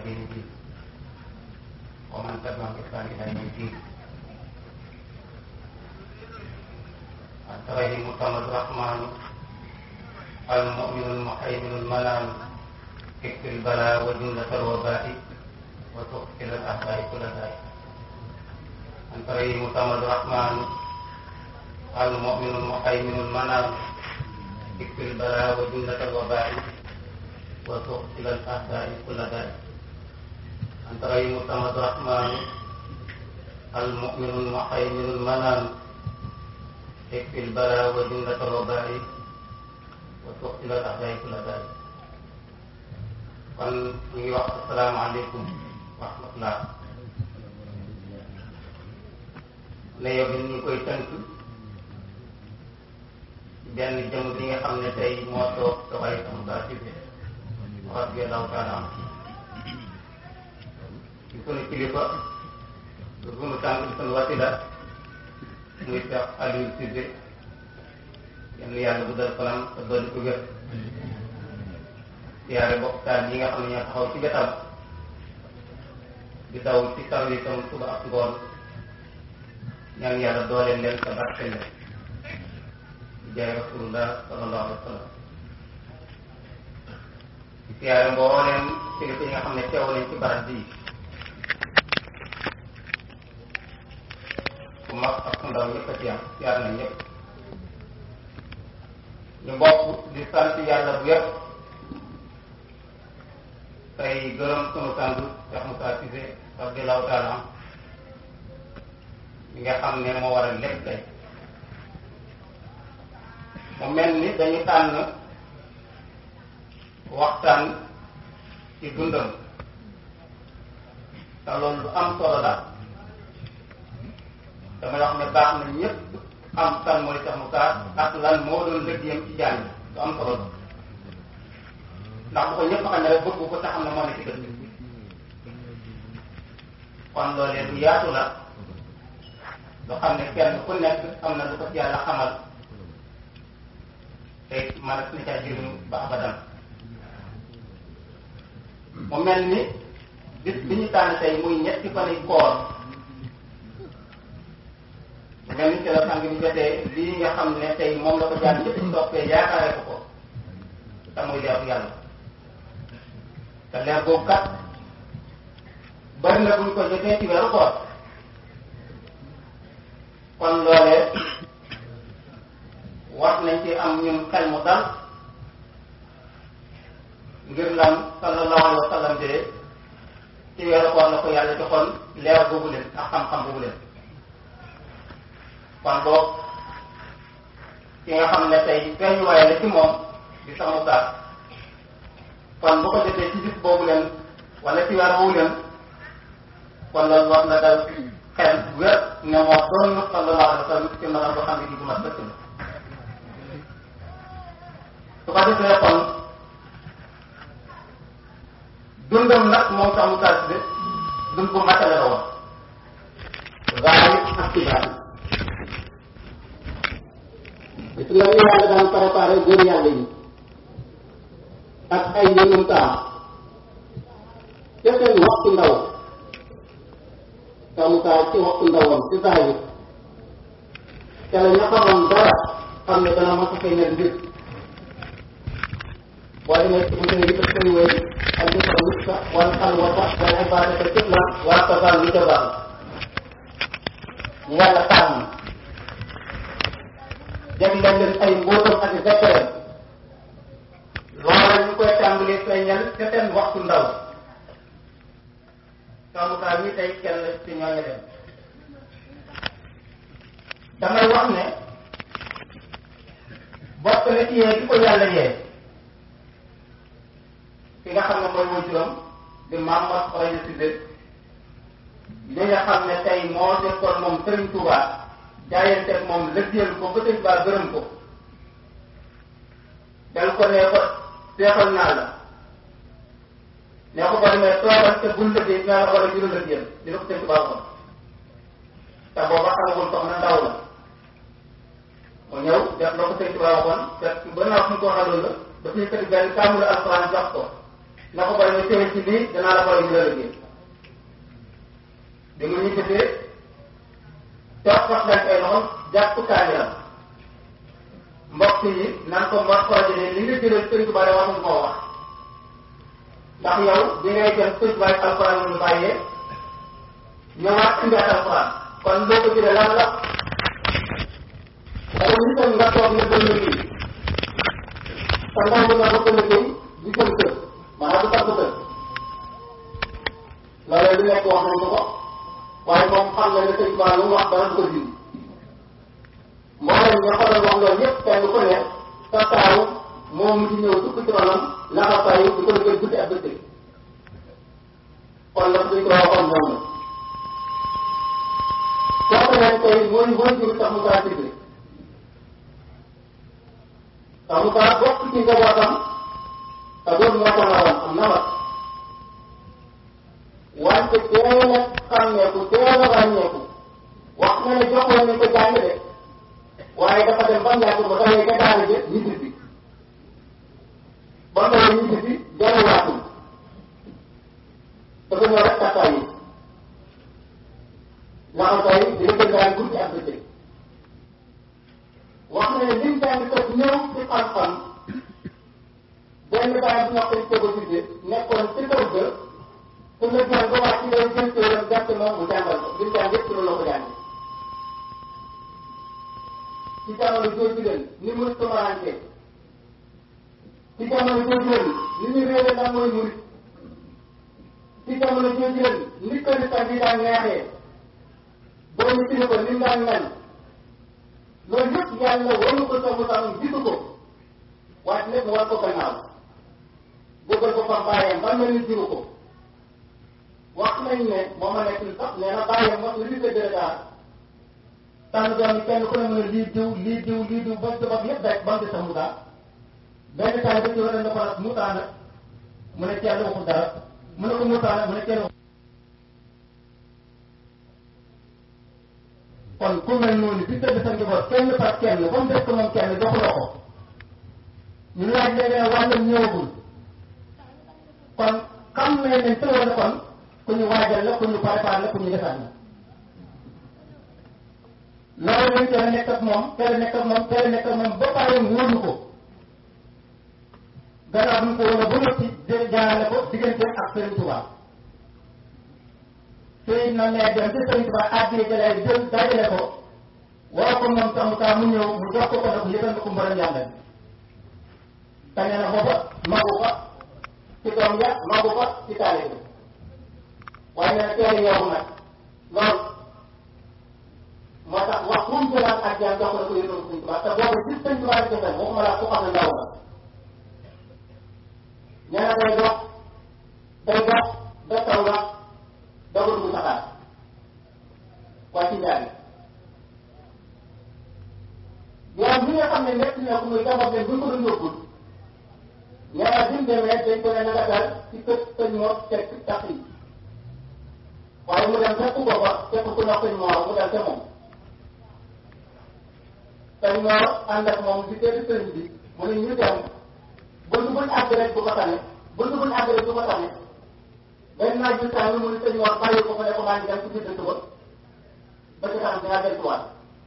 دين الدين ومن تبعهم بإحسان إلى يوم الدين أنت غير متمد الرحمن المؤمن المحيمن المنام اكفر البلاء وجملة الوباء وتغفر الأعداء كل داء أنت غير متمد الرحمن المؤمن المحيمن المنام اكفر البلاء وجملة الوباء وتغفر الأعداء كل داء أنت غير متمد الرحمن المؤمن المحيمن المنام اكفي البلاء وجملة الوباء وتقتل الأعداء كل داء kon ñu ngi wax asalaamaaleykum wa rahmatullah ne yow bi ñu koy tënk benn jëm bi nga xam ne tey moo toog dafay am saa si bi wax bi daw taala am ci sunu kilifa du sunu tànk di sunu wasila muy Cheikh Aliou Cissé yenn yàlla guddal fanam te dolli ko wér siyaare bokk taal yi nga xam ne ñoo taxaw ci wetam di daw ci service am suba ak ngoon ñaan yàlla dooleel leen te barke leen di jaay rasulullah sallallahu alayhi wa sallam di siyaare mbooleem kilifa yi nga xam ne teew nañ ci barab bii ku mag ak ku ndaw ñëpp a ci am siyaar nañ ñëpp ñu bokk di sant yàlla bu yëpp tey gërëm sunu sant Cheikh Moussa Cissé radiyallahu taala am mi nga xam ne moo waral lépp tey mu mel ni dañu tànn waxtaan ci dundam te loolu lu am solo daal damay wax ne baax na ñëpp am kan mooy Cheikh Moussa ak lan moo doon lëggéeyam ci jàng lu am solo ndax bu ko ñëpp xam ne rek bëgg ko te xam ne moo ne ci dëkk kon loolee lu yaatu la lu xam ne kenn ku nekk am na lu ko ci yàlla xamal te man ak na caa jëriñu ba abadan mu mel ni bis bi ñu tànn tey muy ñetti fan yi koor mu mel ni ci la sang bi jotee lii nga xam ne tey moom la ko jaan ñëpp ci toppee yaakaare ko ko te muy leeru yàlla te leer boobu kat bari na buñ ko jotee ci weeru koor kon loolee war nañ ci am ñun xel mu dal ngir lan sallallahu alayhi wa sallam de ci weeru koor la ko yàlla joxoon leer boobu leen ak xam-xam boobu leen kon boog ki nga xam ne tey feeñuwaay la ci moom di sama gaal kon bu ko defee ci bis boobu leen wala ci weer woowu leen kon loolu war na dal xel wér ne moo doon sallallahu alayhi wa sallam ci maanaam boo xam ne di bu mat dëkk la su ko defee kon dundam nag moom sax mu taal de dund bu matale la woon zaahir ak ci baatin gis nga ni yàlla daan préparé góor yàlla yi ak ay yëngum taam ca seen waxtu ndaw samukaay ci waxtu ndawam ci zaahir ca la ña xamoon dara xam ne dana mos a fay nekk mbir boo demee ci mu ngi def koy wéy ak di ko musta wala xalwata wala ibadata kitla wala tabal li tabal ñu yàlla tànn jagleel leen ay mbóotam ak secret loola ñu koy tàmbalee feeñal ca seen waxtu ndaw samukaay mi tey kenn la ci ñooñu dem damay wax ne bokk na ci yee di ko yàlla yee ki nga xam ne mooy waajuram di Mamadou Xoroja Cissé li nga xam ne tey moo nekkoon moom Serigne Touba jaayanteeg moom lëggéeyal ko ba tey baa gërëm ko dal ko ne ko seexal naa la ne ko ba demee toogal te bul lëggéey dinaa la war a jural lëggéeyal dina ko Serigne Touba ko te booba xamagul soxna ndaw la mu ñëw def la ko Serigne Touba waxoon te ba naa fu mu ko waxaloon la daf ñu tëdd benn kaamul alxuraan jox ko na ko bari ñu téye ci lii danaa la bari ñu la liggéey bi mu ñu gisee toog sax leen ay loxom jàpp kaaniram mbokk yi nan ko mor projet li nga jëlee sëñ Tuubaa wax nga koo wax ndax yow bi ngay jëm sëñ Tuubaa alxuraan ñu bàyyee ñëwaat indiwaat alxuraan kon boo ko jëlee lan la dama ñu tam nga toog ne bëgg lii sa ndaw bi nga bëgg liggéey di jëm kër maanaam du tax kër loolu lu nekk wax nañ ko waaye moom xam na ne sëñ Tuubaa lu mu wax dara du ko dindi mboolem ñoo ko doon wax loolu yëpp kenn ku ne sa taaw moom mu ci ñëw dugg ci ronam laxasaayu di ko liggéey guddi ak bëccëg kon la suñ ko waxoon noonu kooku nag tey mooy mooy jur tax mu kaa digre tax mu kaa bokk ci njabootam te loolu moo ko naroon am na ma wante teel a xàmmeeku teel a ràññeeku wax na ne joxoon nañ ko jàng de waaye dafa dem ba njàkk ba tawee ca daara ji ñibbi bi ba tawee ñibbi bi delluwaatul dafa ñëw rek takkaay yi laxasaay di la jëndaan guddi ak bëccëg wax na ne lim jàng ko ñëw ci xam-xam benn baay bu ñoo koy tëgg tudde nekkoon ci kër ga su la jàng ba wàcc day jël téeram gàtt moom mu jàngal ko lim jàng yëpp ci loolu la ko jàng ci jamono jooju leen ni muy tumarante ci jamono jooju leen ni ñu réere lan mooy murit ci jamono jooju leen ni ko ni bi daan neexee boo ñu tini ko ni mu daan mel loolu yëpp yàlla waru ko somu tamam gisu ko waaye lépp mu war ko gannaaw bëggal ko fam bàyyam ba mel ni jiru ko wax nañ ne moo ma nekk sax nee na bàyyam wax li ko dëgg tànn doom yi kenn ku ne mën a lii diw lii diw lii diw ba sabab yëpp rek ba mu des a Moussa benn taal ba ci war a ne ko nag Moussa nag mu ne kenn waxul dara mu ne ko Moussa nag mu ne kenn waxul kon ku mel noonu bi tëdd sa njaboot kenn par kenn ba mu des ko moom kenn joxuloo ko ñu laaj léegi ne wàllam ñëwagul kon xam nañ ne tëwoon na kon ku ñu waajal la ku ñu préparé la ku ñu defar la loolu lañ teel a nekk ak moom teel a nekk ak moom teel a nekk ak moom ba pare wóolu ko gannaaw bi mu ko wóolu ba noppi jaarale ko diggante ak Serigne Touba sëy na nee dem ci Serigne Touba àddee jëlee jël dajale ko woo ko moom sax mu kaa mu ñëw mu jox ko ko nag yëgal na ko mboolem yàlla te nee na booba magu ko ci doom ya magu ko ci taale bi waaye nee na teel a yow nag loolu moo tax wax bu mu jëlaat ak jaan jox ko la ko yëngu Sëñ Tuubaa te boobu gis Sëñ Tuubaa di defal waxuma laa ko xam ne ndaw la nee na day dox day dox ba taw la doog a dugg saxaar waa ci njaay yow mi nga xam ne nekk na ko muy jamono leen bu ñu ko doon yóbbul nee na bi mu demee dañ ko ne na nga dal ci kër sëñ Mor fekk tax yi waaye mu dem fekk ko fa fekk ku wax sëñ Mor mu dal ca moom sëñ Mor ànd ak moom di teel sëriñ bi mu ne ñu dem bunt buñ àgg rek du ko tane bunt buñ àgg rek du ko tane benn naaj bi tàng mu ne sëñ Mor bàyyi ko fa ne ko maa ngi dem ci biir dëkk ba ba ci kanam dinaa delluwaat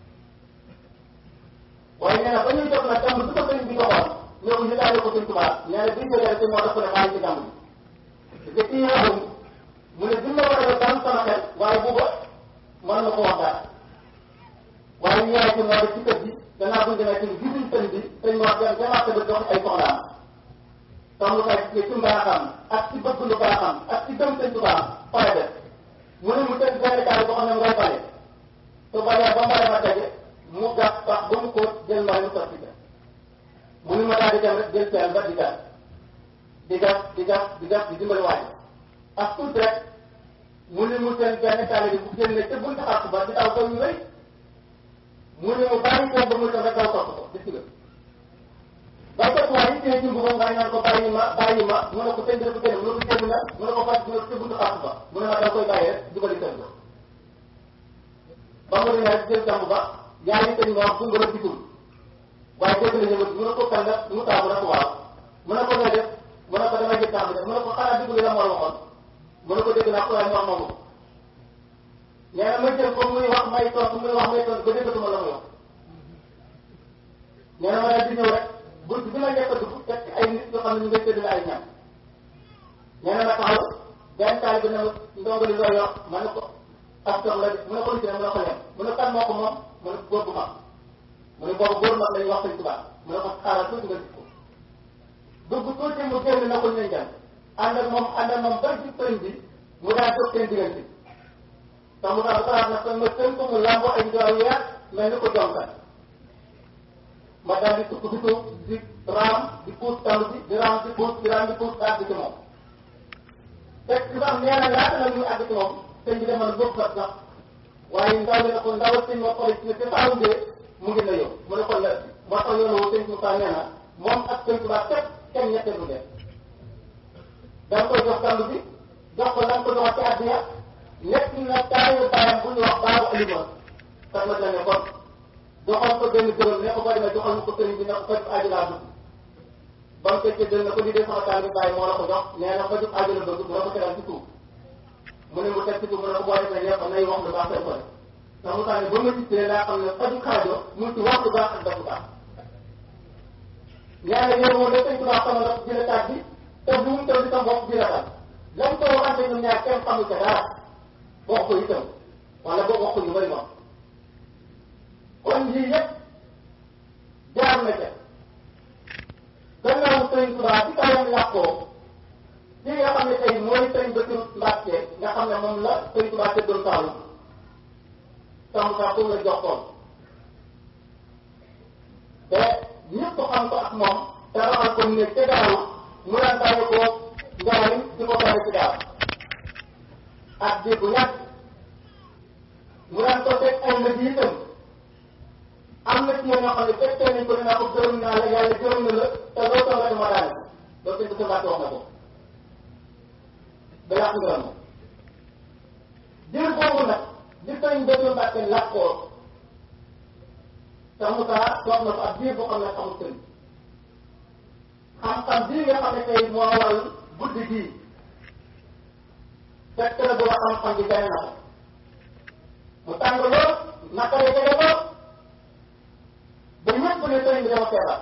waaye nee na ba ñuy jox nag jàmm su ko sëriñ bi joxoon ñëw ñu daal ko sëñ Tuubaa nee na bi ñu jógee sëñ Mor daf ko ne maa ngi ci jàmm bi te kii yaxum mu ne bi ma war a def daan sama xel waaye booba mën na ko wax dara waaye ñu yaay ci noor ci kër gi gannaaw bu ñu demee ci gisuñ sëñ bi sëñ Mor dem demaat ba jox ay soxlaam tax mu kay ci mbaaxam ak ci bëgg lu baaxam ak ci gëm sëñ Tuubaa pare def mu ne mu tëj benn kaay boo xam ne ngay pare su balee ba mbare ma tege mu gas pax ba mu kóot jël mbare mu sotti ca mu ne ma daal di dem rek jël peel ba di gas di gas di gas di gas di dimbali waaj ak tuut rek mu ne mu seen benn taale bi bu génne te buñ taxaw ba di daw ko yu rëy mu ne mu bàyyi ko ba mu tax rek daw topp ko gis nga ba topp waaye it tey jumbu ba nga naan ko bàyyi ma bàyyi ma mu ne ko sëñ bi dafa génn mu ne ko génn na mu ne ko fas mu ne ko te buñ taxaw ba mu ne ma da koy bàyyi rek jubali seen ko ba mu ne rek jël jàmb ba yaa ngi sëñ wax bu nga gisul waaye dégg na ñëw mu ne ko kan la mu taamu rek waaw mu ne ko nga def mu ne ko damay jël temps bi def mu ne ko xanaa déglu la moo waxoon mu ne ko dégg naa ko waaye mu wax moomu nee na ma jël ko muy wax may tontu muy wax may tontu ba déggatuma la muy wax nee na ma daal di ñëw rek bunt bi ma njëkk a dugg fekk ay nit yoo xam ne ñu ngi tëdd ay ñam nee na ma taxaw benn taal bi ne ma ndongali loo yor ma ne ko ak toog la mu ne ko lu ci ne mu ne ko lem mu ne kan moo ko moom mu ne góor bu mag mu ne boobu góor mag lañuy wax sëñ tubaab mu ne ko xaaral tuuti nga gis ko dugg tuuti mu génn na ko ñu jàng ànd ak moom ànd ak moom ba ci sëñ bi mu daal toog seen diggante te mu daal xalaat na ko ma tënk mu lambo ay njoor yu yàgg mel ni ko jonkan ma daal di tukk di tuub di raam di puus talu bi di raam di puus di raam di puus àgg ci moom fekk ci sax nee na laata la ñuy àgg ci moom sëñ bi demoon bëgg fat sax waaye ndaw li ne ko ndawal sëñ ma xool ci ne te faaw ngee mu ngi na yow mu ne ko la moo tax yoon woo sëñ Moussa nee na moom ak sëñ Tuubaa képp kenn ñetteelu leen da nga koy jox tàll bi jox ko lan ko jox ci àddina nekk na taayu baayam bu ñu wax baabu alimoon sax ma la ne kon joxoon ko benn dërëm ne ko boo demee joxoon ko sëriñ bi ne ko faj aajo laa bëgg ba mu fekkee dërëm ne ko lii de sama taal bi bàyyi moo la ko jox nee na faju aajo la bëgg mu ne ko tegal ci suuf mu ne mu teg ci suuf mu ne ko boo demee ne ko nay wax lu baax fay ko def ndax mu tax ne ba ma gisee laa xam ne faju xaajo mu ci wax lu baax ak def lu baax ñaare yow moom da sëñ tubaab sama ndox dina taat bi te bu mu taw di sa bopp dina taat lan ko waxante ñun ñaar kenn xamul ca dara wax ko itam wala boo wax ko ñu bëri moom kon lii yëpp jaar na ca gannaaw sëñ tubaab bi kawam làkkoo li nga xam ne tey mooy sëñ Bassirou Mbacke nga xam ne moom la sëñ tubaab te doon Saalum sàmm saa pour la jox tool te ñëpp xam ko ak moom te raxal ko ne ca daaw mu daan bàyyi ko njaarim di ko bàyyi ci daaw ak di bu ñàkk mu daan ko teg ay lëj itam am na ci ñoo xam ne fekkee nañ ko ne naa ko gërëm naa la yàlla gërëm na la te loo toog rek ma daal loolu sëñ Bassirou Mbacke wax na ko ba yàq ngërëm ma jël boobu nag li sëñ Bassirou Mbacke làkkoo te Moussa toog na ko ak biir boo xam ne xamul sëriñ xam-xam bii nga xam ne tey moo waral guddi gii fekk na booba xam-xam bi gane na ko mu tàng lool naka la jege lool ba ñëpp ne sëriñ bi dama feebar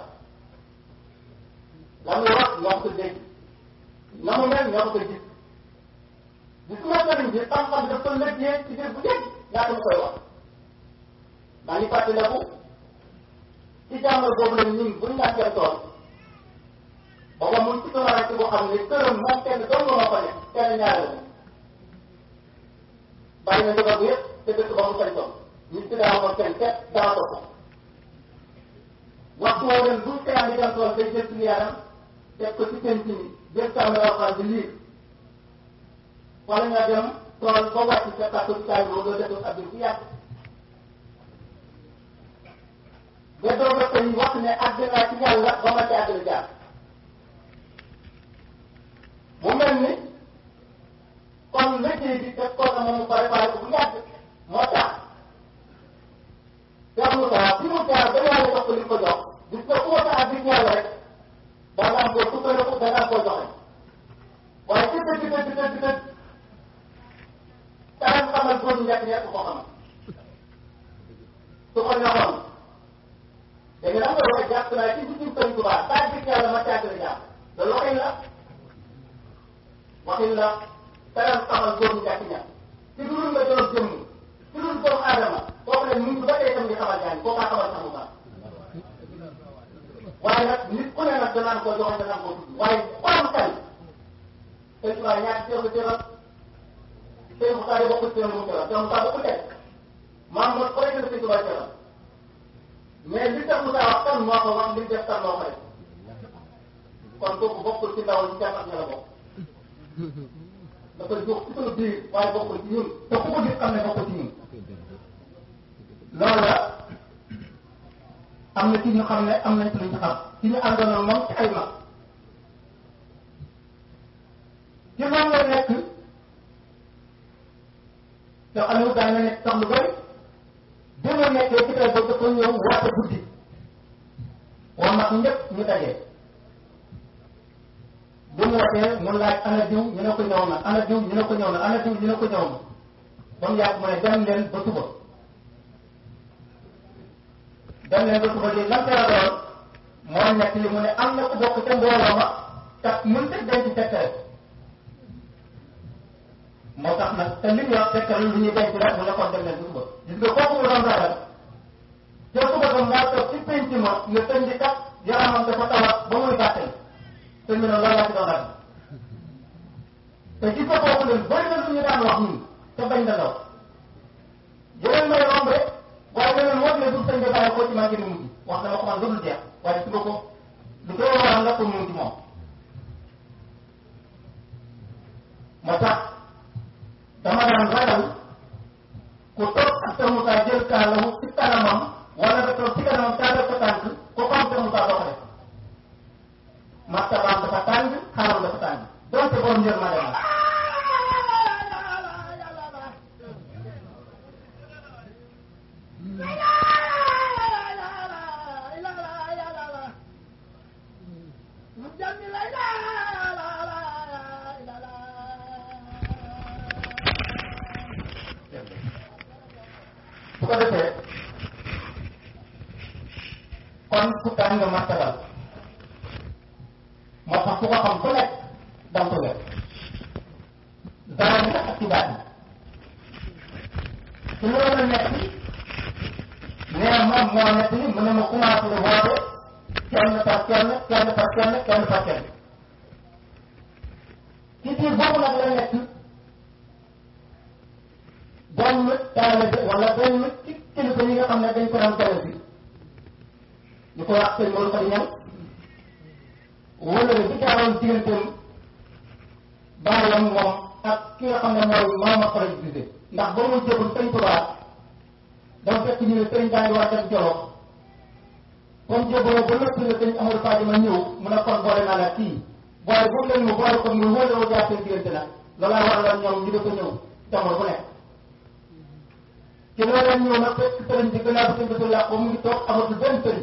la muy wax ñoo ko dégg na mu mel ñoo ko gis gis nga sëriñ bi xam-xam bi dafa lëggee ci biir bu dégg laata mu koy wax maa ngi fàttaliku ci jàngal boobu la ñun buñ ñàkkee tool booba mun ci tool boo xam ne këram moom kenn dong moo fa nekk kenn ñaare la bàyyi na njaboot bi yëpp te dëkk ba mu sañ tool ñu ci daaw ko kenn kenn daaw ko ko waxtu woo leen bu kenn di dem tool day jël suñu yaram teg ko ci penc mi jël sàmm alxuraan di liir wala nga dem tool ba wàcc sa kàttu kaay boobu nga def ab ci yàgg ba doog a koy wax ne àgg naa ci yàlla ba ma ci àgg jaar mu mel ni kon liggéey bi def ko na moom mu préparé ko bu yàgg moo tax Cheikh Moussa fi mu jaar ba yàlla jox ko li ko jox gis nga ku wata àgg ci yàlla rek da nga am koo sukkandiku da nga am koo joxe waaye ci dëgg dëgg dëgg dëgg daan xamal góor ñett ñett ko xamal su ko ñoxoon da nga am loo jàpp naa ci biir Sëriñ Tuubaa saa gis yàlla ma càgg la jàpp loolu waxin la waxin la teral xamal góor ñi jàpp ña ci dul nga doon jëmm ci dul doomu aadama kooku ne mu ngi ba tey tam di xamal gaañ koo kaa xamal sax mu baax waaye nag nit ku ne nag danaan koo joxoon danaan koo tudd waaye ku am xel Sëriñ Tuubaa ñaata seexu teral Sëriñ Musaa de bokkul seen mu teral Sëriñ Musaa bokkul teg maam mooy ko rek la Sëriñ Tuubaa teral mais li tax Moussa wax kan moo ko wax li mu def kan moo ko def kon kooku bokkul ci ndaw ñi jàpp ak ña la bokk dafa jox ci sunu biir waaye bokkul ci ñun te ku ko gis xam ne bokkul ci ñun loolu la am na ci ñu xam ne am nañ ci luñ ci xam ci ñu àndoon ak moom ci ay mag ci moom la nekk te Aliou daan na nekk sax lu bëri bi ma nekkee ci kër boobu dafa ñëw woote guddi waa mag ñëpp ñu daje bu wootee mu laaj ana diw ñu ne ko ñëw na ana diw ñu ne ko ñëw na ana diw ñu ne ko ñëw na ba mu yàgg mu ne dem leen ba suba dem leen ba suba di lan teel a doon moo nekk li mu ne am na ku bokk ca mbooloo ma tax mun te denc tekkare moo tax nag te li ñu wax tekkare lu ñuy denc la mu ne kon dem leen ba suba gis nga kooku mu doon ragal te suba ba moo toog ci penc ma nga tëñ di kat yaramam dafa tawat ba muy gàttal te ñu ne loolu laa ci doon ragal te gis nga kooku leen bëri na lu ñu daan wax ñun te bañ na law yeneen may romb rek waaye leneen moo ne du sëñ bi bàyyi ko ci maa ngi mujj wax dama ko man lu dul jeex waaye su nga ko lu koy waral nga ko mu ci moom moo tax dama daan ragal ku toog ak sa musaa jël kaalawu ci kanamam wala nga toog ci kanamam tàggal ko tànk ko ko am sa musaa doo ko def martabaam dafa tàng xaaram dafa tàng donte borom njër ma demal su ko defee kon ku tàng nga martabal moo tax ku ko xam ku nekk danga ko wér dara nga ak ci baat yi su loolu nekk nee moom moo nekk ni mu ne ma commencé woote kenn par kenn kenn par kenn kenn par kenn ci biir boobu nag la nekk benn taalibe wala benn ci kilifa yi nga xam ne dañ ko daan tere bi ñu ko wax sëñ Maodo Fadi ñan wala bi jaaroon digganteem baayam moom ak ki nga xam ne mooy maama Fara Gisé ndax ba muy jébul sëñ Tuubaa dafa fekk ñu ne sëñ baa ngi war a dem Jolof comme jébaloo ba nëpp ne sëñ Amadou Fadima ñëw mu ne kon boole naa la kii boole bu leen mu boole ko mu wóole woo jaar seen diggante nag loolaa waraloon ñoom ñu dafa ñëw jamono bu nekk ci loolu lañ ñëw nag fekk sëriñ bi gannaaw bi sëñ bi làq mu ngi toog amatul benn sëriñ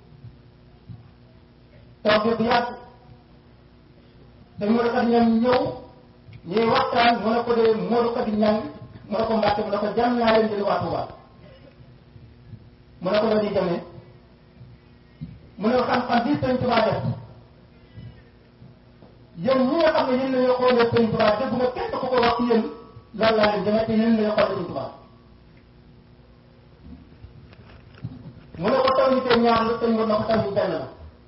toog bi bu yàgg dañ mën a kat ñoom ñëw ñuy waxtaan mu ne ko de Modou Khady Niang mu ne ko Mbàkke mu ne ko jàmm naa leen jëli waa Touba mu ne ko la ñuy demee mu ne xam-xam bii sëñ Touba def yéen ñi nga xam ne yéen la ñu xoolee sëñ Touba dégg nga kenn ku ko wax ci yéen loolu laa leen demee te yéen la ñu xoolee sëñ Touba mu ne ko taw ñu te ñaar la sëñ na ko taw ñu benn la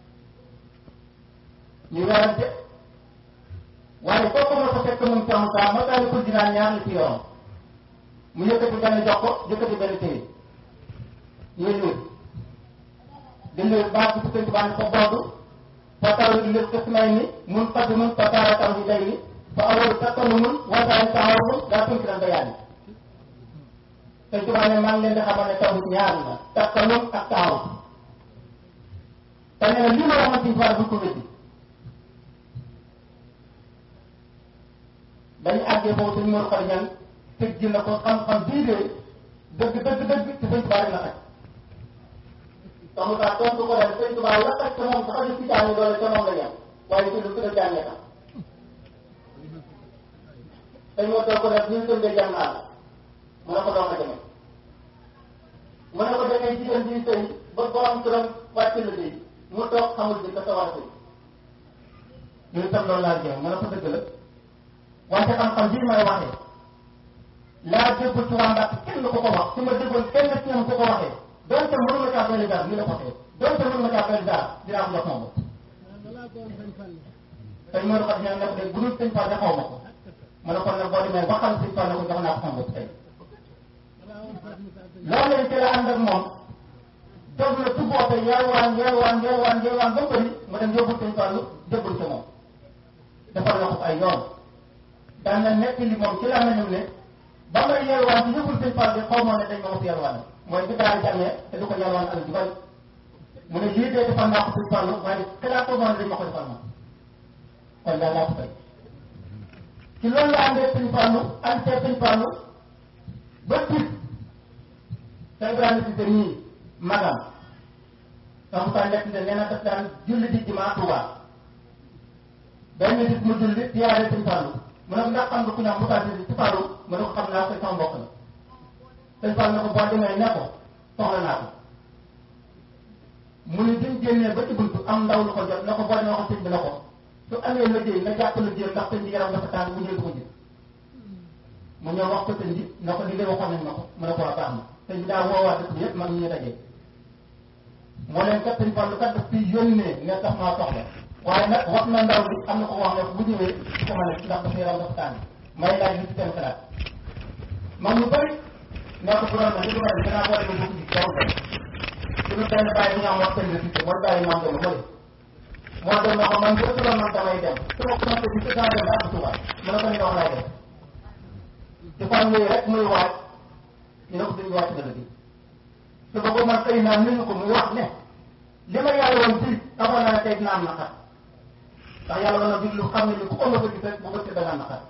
ñu werante waaye kooku moo ko fekk moom Thiam Ka ma daal di ko dinaa ñaar la ci yoon mu yëkkati benn jox ko yëkkati benn téye ñuy liir di liir baax bi sëñ Tuubaa ko boobu fa taw di liir kës may ni mun faddi mun fa taara taw di day ni fa awalu takkanu mun wasaay taxaw mun daa tunki dan bayaat yi sëñ Tuubaa ne maa ngi leen di xamal ne taw ñaar la takkanum ak taxaw te nee na lii ma waxoon ci faar bu ko wéddi dañu àggee foofu suñu mor xar ñan tëj ji na ko xam-xam bii de dëgg dëgg dëgg te sëñ Tuubaa rek la xaj taxu taa tontu ko def sëñ Tuubaa la xaj te moom sax ñu ci jàngi doole te moom la yem waaye ci lu gën a jàngee tax dañ moo toog ko def ñu sën de jàng naa la mu ne ko doon ko demee mu ne ko demee jigéen bi sëy ba borom turam wàcc la sëy mu toog xamul bi ka sa war a sëy ñu tam loolu laa jéem mu ne ko dëgg la wante xam-xam bii may waxee laa déggul ci waa Mbàkke kenn ko ko wax su ma déggoon kenn ci ñoom ko ko waxee donte mënu ma caa doole daal ñu la ko waxee donte mënu ma caa doole daal dinaa ko jox moom tey moo xam ne ne ko de bu dul sëñ Fall de xaw ma ko ma ne kon nag boo demee ba xam sëñ Fall ne ko jox naa ko sama bopp tey loolu lañ ci la ànd ak moom dog la tu boote yalwaan yalwaan yalwaan yalwaan ba bëri ma dem yóbbul sëñ Fall jébbul ci moom defal na ko ay yoon daan na nekk li moom ci la nañu ne ba may yalwaan ci yóbbul sëñ Fall bi xaw ma ne dañ ma wax yalwaan mooy bi daal jàngee te du ko yalwaan alal ju bari mu ne lii dee defal naa ko sëñ Fall waaye xalaat ko moom dañ ma ko defal moom kon daal laa ko fay ci loolu la àndee sëñ Fall àndee sëñ Fall ba tiit te Ibrahima si nii magam donc saa nekk ne nee na daf daan julli di jumaa Tuuba benn nit mu julli siyaare sëñ Fallou mu ne ko ndax xam nga ku ñaax mu taal ci Fallou mu ne ko xam naa ko sama mbokk la sëñ Fallou ne ko boo demee ne ko soxla naa ko mu ne biñ génnee ba ci buntu am ndaw lu ko jot ne ko boo demee ko sëñ bi ne ko su amee liggéey nga jàpp liggéey ndax sëñ bi yaram dafa tàng mu ñëw du ko jël mu ñëw wax ko sëñ bi ne ko li nga waxoon nañ ma ko mu ne ko waa baax na sëñ bi daa woowaat dëkk bi yëpp mag ñu dajee moo leen kat sëñ Fallou kat daf fi yónnee ne tax maa soxla waaye nag wax na ndaw bi am na ko wax ne bu ñëwee du ko mën a ndax dafa yaram dafa tàng may laaj li ci seen xalaat mag ñu bëri ne ko bu doon na li ko mel danaa boole ba bokk ci jaw dem suñu benn bàyyi bu ñu am wax seen récité mooy bàyyi ñoom dem mooy moo dem na ko man bu ëpp man damay dem su ma ko sant bi ci saa dem ba am tubaab mu ne ko ni wax laay dem ci fan yooyu rek muy waaj ñu ne ko duñu wàcc dëgg bi su ko ko man xëy naa ñu ko muy wax ne li ma yàlla woon fii xamoon naa ne tey dina am naqar ndax yàlla woon na diglu xam ne ni ku ko ma ko gis rek bu ko ci danga naqar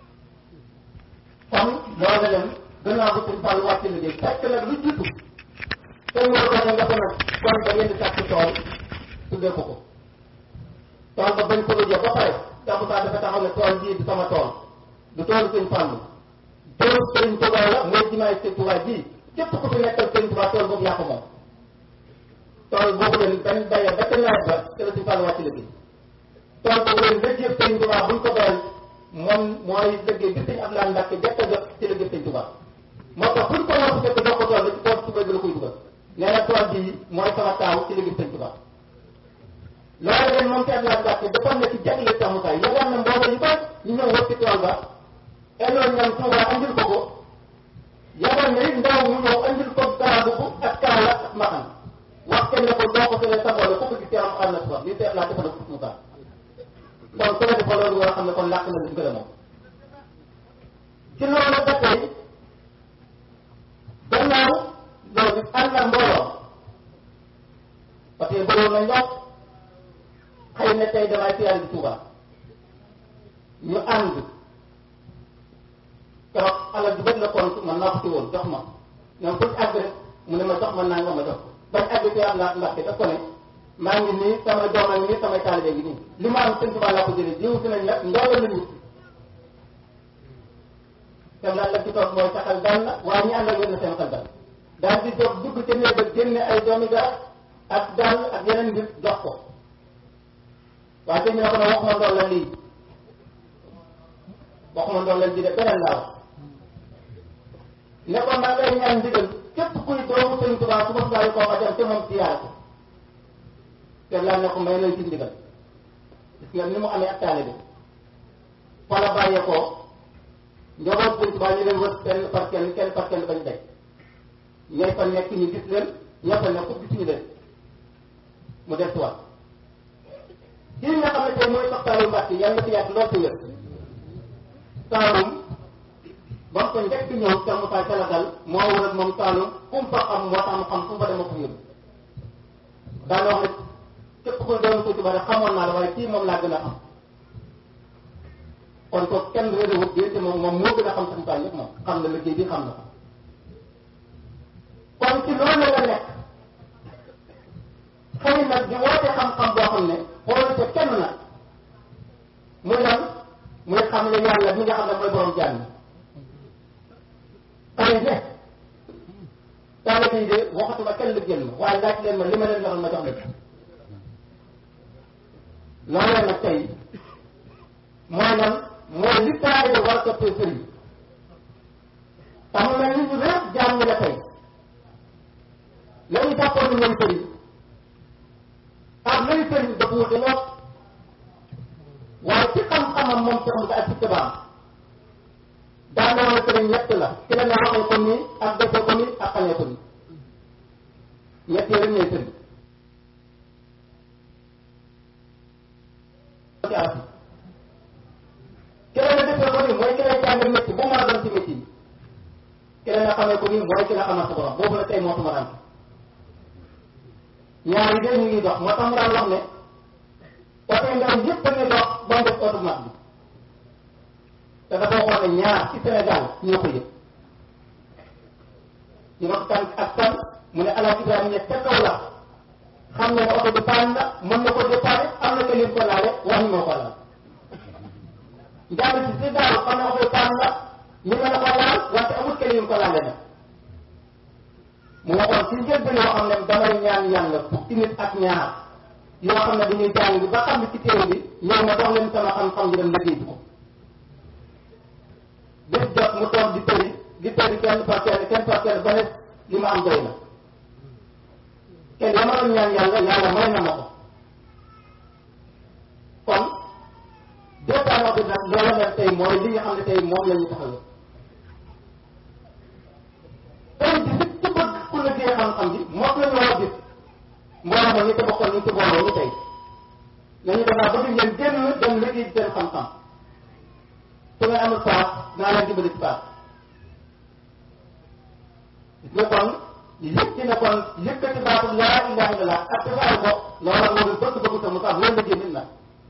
kon loolu leen gannaaw ba suñu fàllu wàcc liggéey fekk nag lu jiitu te ñu ko ne nga ko nag kon ba ngeen di sàkk tool tuddee ko ko tool ba bañ ko lëjee ba pare Cheikh Moussa dafa taxaw ne tool bii du sama tool du toolu sëñ Fàllu toolu sëñ Tuubaa la mooy jimaay sëñ Tuubaa ji képp ku fi nekkal sëñ Tuubaa tool boobu yaa ko moom tool boobu leen bañ bayee ba ca nawet ba te la sëñ Fàllu wàcc liggéey tool boobu leen liggéey sëñ Tuubaa buñ ko bayal moom mooy liggéey bi sëñ Abdoulaye Mbacke jot a jot ci liggéey sëñ Tuubaa moo tax buñ ko war a fekk jox ko tool bi ci tool Tuubaa bi la koy dugal nee na tool bii mooy sama taaw ci liggéey sëñ Tuubaa loolu leen moom ci Abdoulaye Mbacke defoon na ci jagle Cheikh Moussa yi yëgoon na mbooloo yu bari ñu ñëw wër ci tool ba elloon ñoom Tuubaa andil ko ko yëgoon na it ndaw mu ñëw andil ko garaabu bu ak kaala ak maxan wax kenn ne ko doo ko sëlee sa boole ku ko gis yaram xam na si wax li Cheikh laa defal ko Moussa kon su la defal loolu nga xam ne kon làkk na li gën a moom ci loolu ba tey gannaaw loolu ànd ak mbooloo parce que mbooloo na ñoom xëy na tey damay siyaare bi Tuuba ñu ànd keroog alal ju bëri la compte man naa ko ci woon jox ma ñoom buñ àgg rek mu ne ma jox ma naa nga ma jox bañ àgg ci am laa Mbàkke daf ko ne maa ngi nii sama doom a ngi nii samay taalibe ngi nii li ma am sëñ Tuuba laa ko jëlee jiw si nañ nag ndox la ñu dem laa la ci toog mooy sa xel dal na waaye ñi ànd ak yéen seen xel dal daal di jóg dugg ca néeg ba génne ay doomi garab ak dàll ak yeneen mbir jox ko waaye sëñ bi ne ko ne waxuma ndox la lii waxuma ndox la ji de beneen laa wax ne ko maa ngay ñaan ndigal képp kuy doomu sëñ Tuubaa su ma bàyyi koo ma dem te moom siyaar ko te laa ne ko may nañ ci ndigal gis nga ni mu amee ak taalibe fa la bàyyee ko njaboot sëñ Tuubaa ñu leen wër kenn par kenn kenn par kenn bañ daj ñooy fa nekk ñu gis leen ñoo fa nekk gisuñu leen mu des tuwaat kii nga xam ne tey mooy sax Saalum Mbàkke yàlla na fi yàgg lool ci wér Saalum ba mu ko njëkk ñëw Cheikh Moussa Calagal moo wër ak moom Saalum fu mu fa xam moo tax mu xam fu mu fa dem ak yóbbu daana wax ne képp kuy doon ko ci bari xamoon naa la waaye kii moom laa gën a xam kon ko kenn réeré wut bi te moom moom moo gën a xam suñu bàyyi yëpp moom xam na liggéey bi xam na ko kon ci loolu la nekk xëy nag di woote xam-xam boo xam ne xoolu te kenn nag muy lan muy xam ne yàlla mi nga xam ne mooy borom jàmm xëy ne taalibe yi de waxatuma kenn lu génn waaye laaj leen ma li ma leen waxal ma jox leen loolee nag tey mooy lan mooy li taalibe war a toppee sëriñ tax mu mel ni ñu réer jaam ñi la tey la ñu jàppoon ni ñoom sëriñ ak lay sëriñ dafa wute lool waaye ci xam-xamam moom ci xam nga ak ci tabaam daa ne woon sëriñ ñett la ci la ne waxee ko nii ak defee ko nii ak xamee ko nii ñett yi rek ñooy sëriñ ci arab yi ki la ne defee ko nii mooy ki lay jàng métti bu mën a doon ci métti yi ki la ne xamee ko nii mooy ki la xamal sa borom boobu la tey moo tuma daan ñaar yi de ñu ngi dox moo tax mu daan wax ne oto ndaw yëpp a ngi dox ba mu def oto mag bi te dafa waxoon ne ñaar ci Sénégal ñoo ko yëg ñu wax kan ak kan mu ne alaaj Ibrahima ñe ca kaw la xam ne ne oto bi paan la mën na ko déparé am na ko lim ko laale wax ñu moo ko laal njàng ci si daaw xam ne waxee tànn la ñu mën a ko laal wante amul kenn yu ko laale na mu waxoon ci njëlbeen yoo xam ne damay ñaan yàlla fukki nit ak ñaar yoo xam ne dañuy jàng ba xam ne ci téere bi ñëw ma dox leen sama xam-xam ñu dem liggéey ko bés jot mu toog di tëri di tëri kenn par kenn kenn par kenn ba ne li ma am doy na kenn la ma doon ñaan yàlla yàlla may na ma ko kon département bi nag loola mel tey mooy li nga xam ne tey moom la ñu taxawee tey ji nit ci bëgg ku liggéey xam-xam bi moom la ñu war a gis mbooloo ma ñu ko bokkoon ñu ci booloo ñu tey nañu danaa bëgg ngeen génn dem liggéey seen xam-xam su ngeen amul paas naa leen dimbali ci paas gis nga kon yëg ci ne kon yëkkati baatu laa ilaha illallah ak tasaare ko loola moo di bëgg bëgg sa mu tax loolu liggéey nit la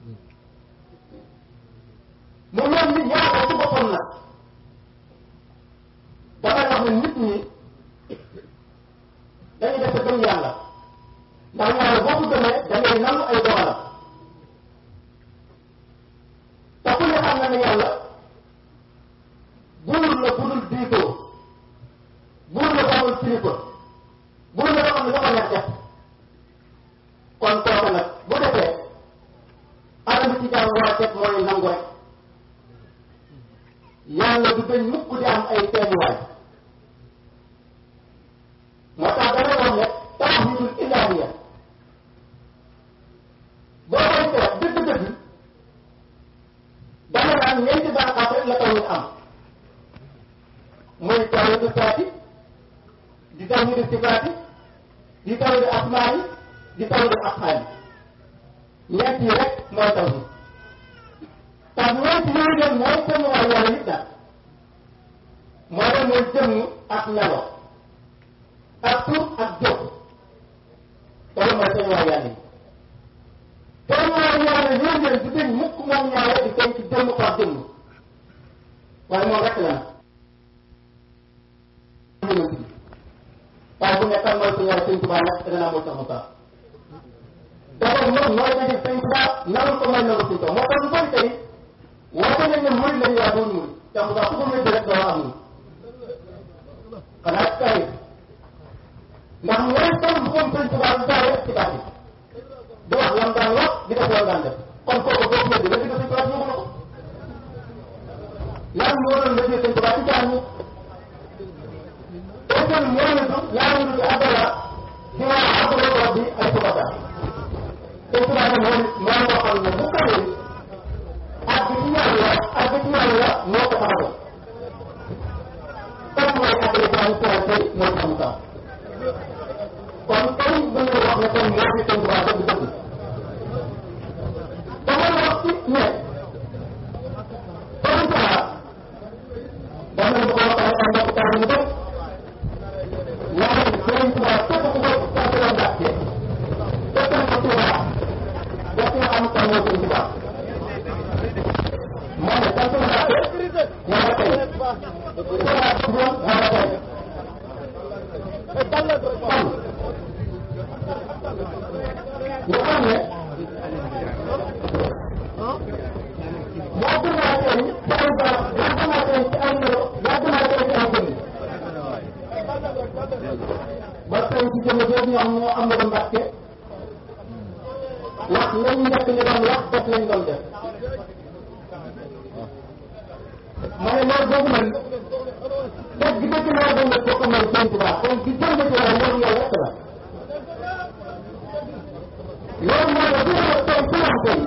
mu mel ni ñaar ko ci boppam nag damay wax ne nit ñi dañuy def gëm yàlla ndax yàlla boo ko gëmee da ngay nangu ay dogalam te ku ne xam na ne yàlla buur la bu dul diitoo buur la bu amul kilifa buur la boo xam ne dafa neex def kon kooku nag bu defee alal ci jàmm war a def mooy nangu rek yàlla du dañ mukk di am ay teeñuwaay moo tax dana wax ne tawhidul ilahiya boo koy seet dëgg-dëgg dana naan ñeenti bànqaas rek la tawhid am muy tawhidu saati di tawhidu sifaati di tawhidu asmaani di tawhidu afhaali ñeent yi rek mooy tawhid tax ñeent yooyu leen mooy teeñuwaay yàlla nit daal moo dem mooy jëmm ak melo ak tur ak jóg loolu mooy seen waa yàlla yi seen waa yàlla yooyu leen du dañ mukk moom ñaare di koy ci jëmm par jëmm waaye moom rek la nag waaye bu nekkal mooy su ñaare sëñ Tuubaa nag dana naa mooy sax mu sax dafa moom mooy daje sëñ Tuubaa narul ko may naru sëñ Tuubaa moo tax lu bari tey woote nañ ne murid lañu waa doon murid sax mu sax ku ko wéddi rek doo am ni xanaa kay ndax mooy kon bu ko sëñ Tuubaa du daal rek ci baat yi di wax lam daan wax di def lam daan def kon kooku boo ko wéddi la di ko sëñ Tuubaa ñëw na ko lan moo doon lëggee sëñ Tuubaa ci jaan ñi Ousmane moo ne du laa ñu di abdala ci waa abdala rabbi ay subata sëñ Tuubaa ne moo moo ko xam ne bu kawee ak bi ci yàlla ak bi ci yàlla moo ko taxawal comme mooy ak les gens qui tey mooy xam sax kon tey bu ñu wax ne kon moo fi sëñ Tuubaa dëgg dëgg dama wax ci ne sëñ Tuubaa dama ko waxee ak mbokk taal ñu bëgg waaye sëñ Tuubaa képp ku ko sant la Mbàkke fekk na ko Tuubaa def nga am kan moo sëñ Tuubaa moo ne sant la Mbàkke yàlla tey Tuubaa duggoon yàlla tey kon ñu xam ne yàgg naa tey ci ay barab yàgg naa tey ci ay melo yàgg naa tey ci ay jëmm ba tey ci jëmm boobu ñu am moo am na Mbàkke wax lañ njëkk ñu doon wax def lañ doon def ma ne loolu boobu nag dëgg dëgg laa doon def bokk mooy Sëñ Tuubaa kon ci jëmm ci la loolu yàlla rek la loolu mooy la gën a tey ci am tey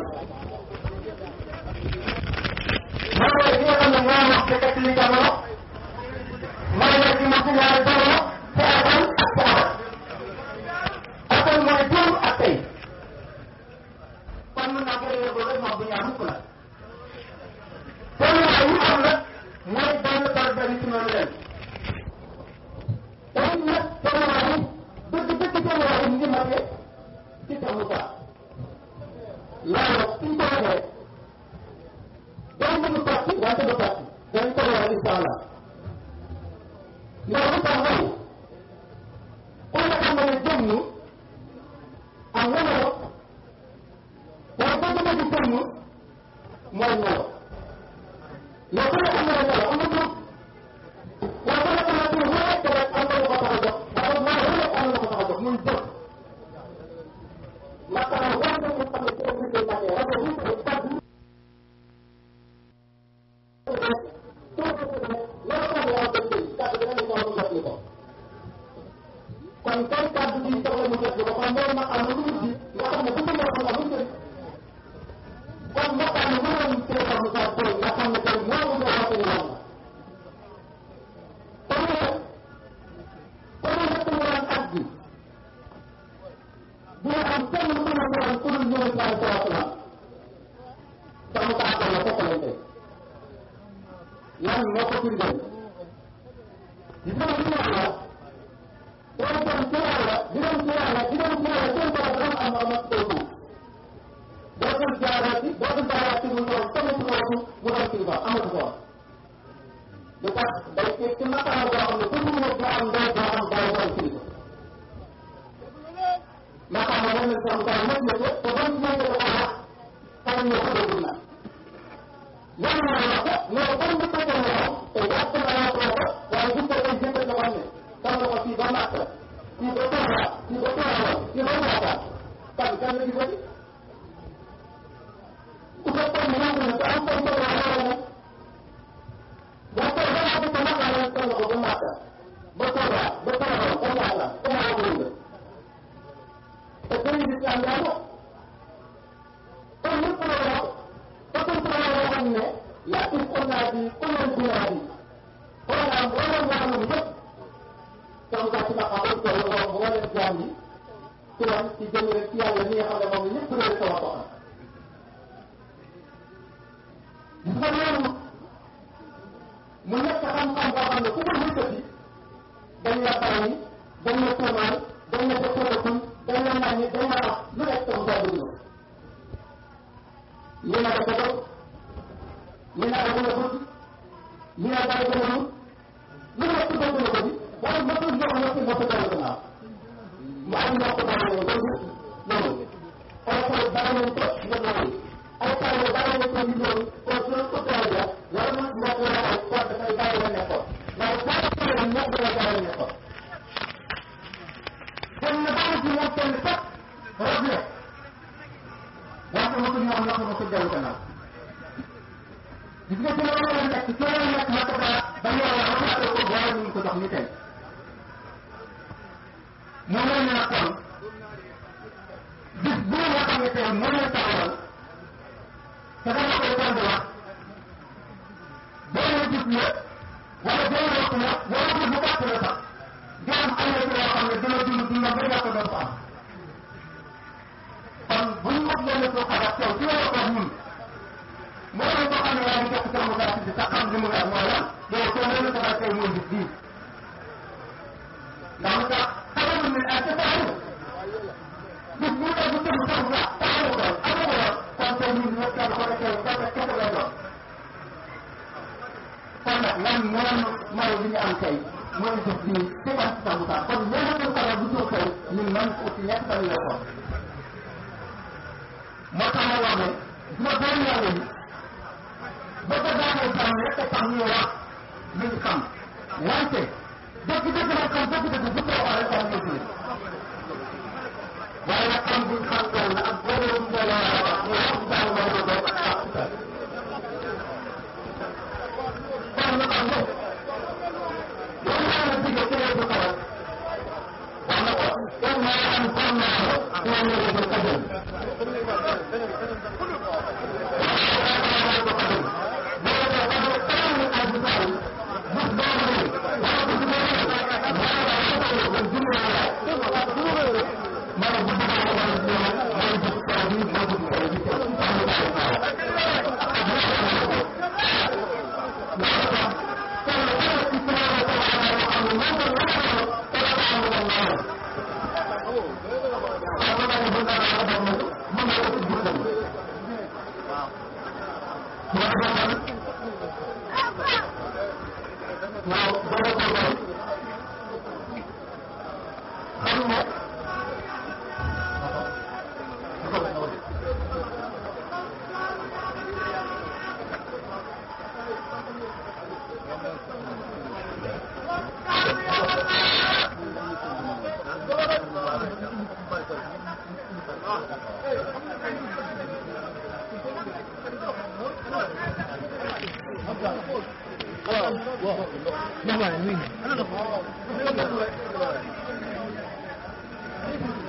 mooy la gi nga xam ne moo wax ci kat li jamono mooy la ci mos ñaari jamono ci asan ak ci abat asan mooy démb ak tey kon mën naa ko réer boobu rek moom bu ñaar mukk la tolluwaay yi am nag mooy benn par benn ci noonu leen tamit nag tolluwaay yi dëgg dëgg tolluwaay yi mu ngi matee ci sa Moussa loolu suñ ko waxee day mën a fàtti wante du fàtti dañ ko wax incha allah ndax lu tax mooy ku ne xam ne jëmm am na melo waaye boo demee di jëmm mooy melo mooy maqaam lu mujj nga xam ne bu ko mën amul njëriñ kon maqaam lu mën cee xam sa tey nga xam ne tey moo ko jox ko yàlla kon nag kon nag ñu naan at bi dina am kenn ku ne naan ku dul ñëw saa saa la sama kaa ko la fekk lañ tey lan moo ko firndeel gis nga ci yàlla boo dem ci yàlla di dem ci yàlla di dem ci yàlla seen borom dafa am am ak tey boo dem jaaraati boo dem jaaraati mu doon sama ci kooku mu doon kilifa amatu ko lu tax day ci ci maqaama boo xam ne ku mu nekk am ndey boo am day doon kilifa maqaama moom la sama kaa nekk na te ba mu nekk ko wax xam ne ko déglu na yàlla na wax mais comme bu fekkee ne moom te jàpp naa ko ko waaye bu ko ay jënd la xam ne xam nga ko fii ba màkk fii ba Touba fii ba Touba fii ba Moussa kan kan la gisati ku fekkoon ne nangu na te am ko ko wax wala ne boo ko ba naa ko ko màkk la kan la ko ba màkk ba Touba ba Touba ba Moussa ba maa ko nga te sëriñ bi am yaa ko kon lépp la wax te kon sama yoo xam ne yaa ngi ko naa di ko leen di naa di xoolal wala ñaar lu yëpp comme ça ci ma xamal ko la wax wala jaam yi ci lan ci jëm rek ci yàlla mi nga xam ne moom ñëpp rek sama ko am gis nga loolu mu nekk xam-xam boo xam ne ku ko yëkkati dañ la bàyyi dañ la tuumaal dañ la jëkkëratul dañ la nàññi dañ la wax lu nekk sama saa dugg ñu ne dafa doon ñu ne dafa la bëgg ñu ne dafa gën a lu lu nekk dëgg la ko bi waaye motul jox na ci motul dara gannaaw mu am ñoo ko bàyyi woon loolu loolu ay xale bàyyi nañ ko nga loolu ay xale bàyyi nañ ko ñu loolu kon su ko dara wala mu nekk la ay quoi dafay bàyyi la nekkoon waaye bàyyi ko la nekk la bàyyi la nekkoon kon na bàyyi ci moom kenn sax rab la wante motu ñoo xam ne motu dellu gannaaw gis nga ci loolu la nekk ci loolu nekk ma ko daa ba yàlla ba xaatee ko boole ñu ko jox ni tey moo mel ne kon bis bu nga xam ne tey moo leen taxawal te dama koy tànd wax benn gis la wala benn waxtu la wala bis bu gàtt la sax jaam am na ci loo xam ne dina dund dundam ba ñàkk doon ko am kon bu ñu mot leen soo xalaat teew ci wàllu koog ñun moo leen ko xam ne yaa ngi jox sa mu gàtt bi sax xam li mu wax mooy lan yow soo leen ko xalaat tey mooy bis bii ndax lu tax xamalul ne ak sa taxawu bis bu tey bu tëb sax la taxawu ko amu ko kon tey ñun ñëpp kenn ko defee kese kese lay doon kon nag lan moom mooy li ñu am tey mooy bis bii ci ban sa mu tax kon ñeneen ko xalaat bu jóg tey ñun man aussi ñett fan la ko moo tax ma wax ne dina doon yàlla yi ba ko daanee xam rek a tax ñuy wax li ñu xam wante dëgg dëgg nag xam dëgg dëgg bu ko waxee rek am na waaye nag xam buñ xam yàlla ak boobu bu ñu la wax ñu wax jàng ma ko doon ak ak sa kon ñu xam ne loolu laa la digge ci lay bu kawal wax na ko kon maa am xam naa ko ñoo ñëw ko kajal Nah, ini.